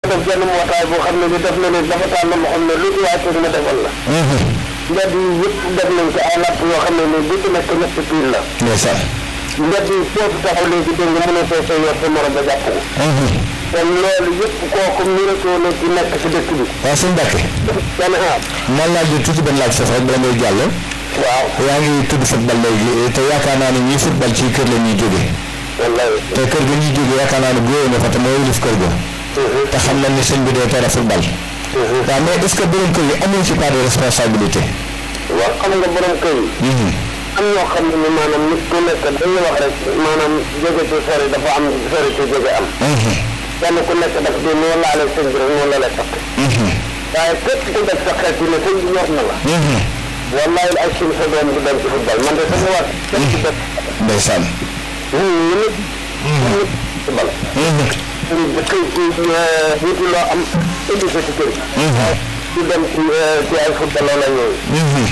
def benn mbootaay boo xam ne bi def na ne dafa tànn loo xam ne lu ci waay teg ma defal la mbedd yi yëpp def nañ ko ay napp yoo xam ne ni bu ci nekk ñett piil la ndeysaan mbedd yi foofu taxaw léegi dégg nga mën a soo soo yor sa morom ba jàpp ko kon loolu yëpp kooku miratoo na ci nekk ci dëkk bi waaw sëñ Mbacke kenn aar man laaj bi tuuti benn laaj foofu rek bala ngay jàll waaw yaa ngi tudd football léegi te yaakaar naa ne ñii football ci kër la ñuy jóge wallaay te kër ga ñuy jóge yaakaar naa ne góoyee na fa te mooy lif kër ga te xam nañ ni sëñ bi dee tere football waaw mais est-ce que borom kër yi amuñ ci part de responsabilité waaw xam nga borom kër yi am ñoo xam ne ni maanaam nit ku nekk dañuy wax rek maanaam jóge ci sori dafa am sori ci jóge am kenn ku nekk daf di noo laale sëñ bi rek noonu la lay takk waaye képp ku def sa xel ci ne sëñ bi ñor na la wallahi ay suñ sa doom di dem ci football man de sama wax képp ku def ndeysaan ñu nit nit football ñu dëkk ci wuti loo am indi ko ci kër di dem ci ci ay football la yooyu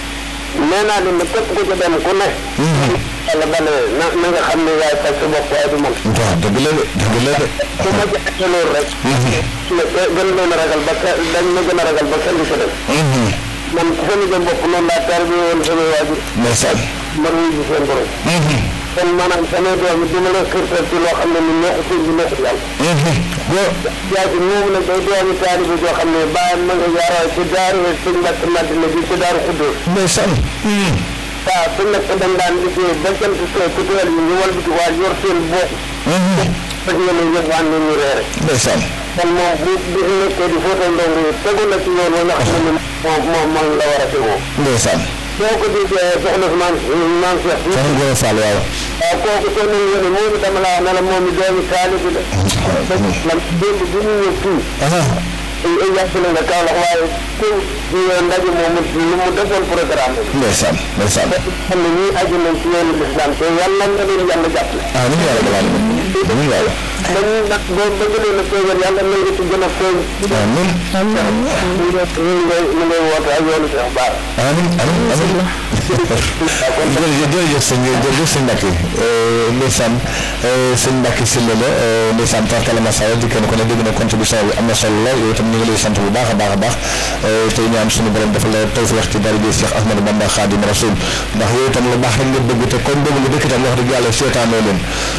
nee naa leen ne képp ku ci dem ku ne yàlla bale na na nga xam ne yaay faj sa bopp waaye du man waaw dëgg la de dëgg la de su ma jàppee loolu rek ne gën leen a ragal ba ke dañ ma gën a ragal ba kenn du ko def man sama jëm bopp noonu laa tar bi woon sama waajur ndeysaan man wuy ji seen borom kon maanaam sama doom yi dama leen xirtal ci loo xam ne ni neexu sëñ bi neexu yàlla yaa ci ñoom nag day doomi taalibe joo xam ne bàyyam ma nga yaaroo ci daaru sëñ Mbàkke Madina bi ci daaru Xuddoos ndeysaan waaw su nekk dañ daan liggéey ba jant soo ku teel yi ñu walbati waa yor seen bopp fekk nga ne yëpp waan ñu reere ndeysaan kon moom bu bu nekkee di fóotal ndongo yi tegu na ci yoon wa nga xam ne ni moom moom moom la war a tegoo ndeysaan soo ko déggee soxna si maam maam Cheikh bi soxna Gora Fall waaw waaw kooku soo nañ yéene moom dama laa ne la moom i doomi taalibe la man démb bi ñu ñëw fii ay yàgg na nga Kaolack waaye ku ndaje moomu lu mu defoon programme bi ndeysaan ndeysaan xam ne ñii aju nañ ci yoonu lislam te yàlla nga leen yàlla jàppale amiin yaa rabbal aalamiin amiin yàlla dañuy nag boo bëgg leen a feeñal yàlla na nga ci gën a feeñ amiin ñu ngay ñu ngay woote ak yoonu Cheikh Bara amiin amiin amiin jërëjëf jërëjëf sëñ jërëjëf sëñ Mbacke ndeysaan sëñ Mbacke Sylla la ndeysaan tarkala masala di kenn ku ne dégg na contribution bi am na solo lool yow itam ñu ngi lay sant bu baax a baax a baax tey ñaan suñu borom dafa la tawfiix ci daraja Cheikh Ahmadou Bamba Khadim Rasoul ndax yow itam lu baax rek nga bëgg te kon bëgg lu dëkk itam wax dëgg yàlla seetaanoo leen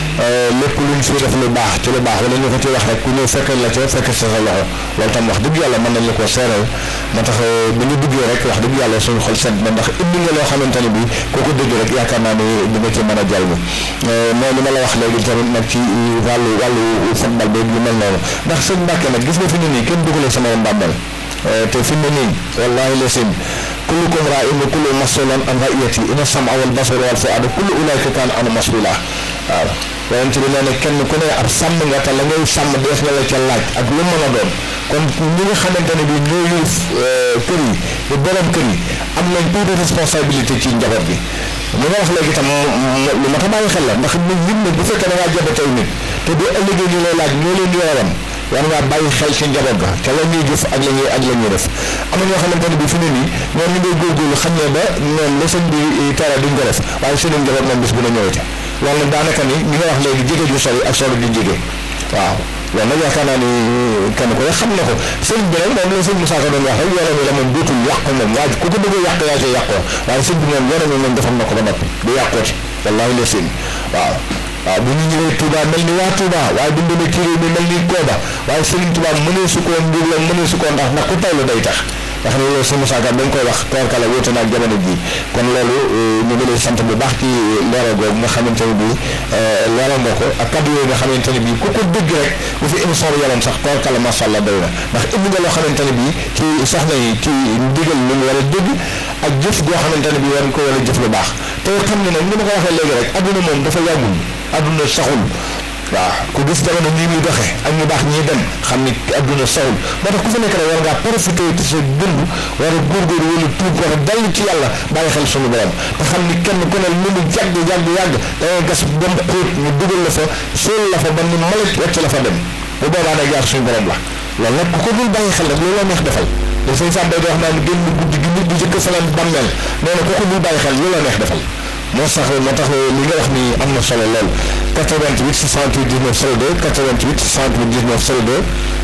lépp luñ fi def lu baax ci lu baax wala ñu ko ci wax rek ku ñëw fekkal la ca fekk sa sa loxo loolu tam wax dëgg yàlla mën nañ la koo seeral moo tax bi ñu duggee rek wax dëgg yàlla suñu xol sedd na ndax indi nga loo xamante ne bii koo ko dégg rek yaakaar naa ne di nga ci mën a jàll mooy li ma la wax léegi tamit nag ci wàllu wàllu football bi yu mel noonu ndax sëñ Mbàkke nag gis nga fi ne nii kenn dugalee sama yoon bàmmeel te fi mu ne nii wallaahi la sim kullukum raa'in wa kullu mas'uulun an ra'iyyati inna sam'a wal basara wal fu'aada kullu ulaa'ika kaana anhu mas'uula waaw yonent bi nee na kenn ku ne ab sàmm nga te la ngay sàmm dees na la ca laaj ak lu mën a doon kon ñi nga xamante ne bii ñoo yëf kër yi di borom kër yi am nañ part de responsabilité ci njaboot bi li nga wax léegi tam lu ma ta bàyyi xel la ndax nit nit nag bu fekkee da ngaa jaboot ay nit te bu ëllëgee ñu lay laaj ñoo leen yoram war ngaa bàyyi xel ci njaboot ga te la ñuy jëf ak la ñuy ak la ñuy def am na ñoo xamante ne bii fi ne nii ñoom ñu ngay góorgóorlu xam ne ba ñoom la sëñ bi tere duñ ko def waaye seen njaboot moom bis bu la ñëwee loolu nag daanaka ni ñi nga wax léegi jege ju sori ak sori ju jege waaw loolu nag yaakaar naa ni kenn ko xam na ko sëñ bi nag moom la sëñ Moussa Ka doon wax rek yoonam yi la moom dootul yàqu moom waa ku ko bëgg a yàq yaa see yàqoo waaye sëñ bi moom yoonam yi moom defal na ko ba noppi du yàqooti wallaahi la sëñ waaw waaw bu ñu ñëwee Touba mel ni waa Touba waaye bu ñu demee ci réew mi mel ni Kooba waaye Serigne Touba mënee su koo mbir la mënee su koo ndax ndax ku tawlu day tax nga xam ne loolu sëñ Moussa Ka dañ koy wax toorkala wóote naag jamono ji kon loolu ñu ngi lay sant bu baax ci leeral googu nga xamante ne bii leeral nga ko ak kaddu yooyu nga xamante ne bii ku ko dégg rek bu fi émission bi yoroon sax toorkala macha allah doy na ndax indi nga loo xamante ne bii ci soxna yi ci ndigal lu mu war a dégg ak jëf goo xamante ne bii war ko war a jëf lu baax te xam ne nag ni ma ko waxee léegi rek adduna moom dafa yàggul adduna saxul waaw ku gis jamono nii muy doxee ak ñu baax ñii dem xam ni adduna saxul moo tax ku fa nekk rek war ngaa profité ci sa dund war a góorgóorlu wala tuub war a dal ci yàlla bàyyi xel suñu borom te xam ni kenn ku ne lu mu yàgg yàgg yàgg da ngay gas dem xóot ñu dugal la fa sóol la fa ba ni malit wecc la fa dem bu boobaa nag jaar suñu borom la loolu nag ku ko dul bàyyi xel rek loolu la neex defal da sëñ Sam day wax naan génn guddi gi nit di jëkk salaan bàmmeel nee na ku ko dul bàyyi xel loolu la neex defal moo sax moo tax li nga wax ni am na solo lool 88 68 19 02 88 68 19 02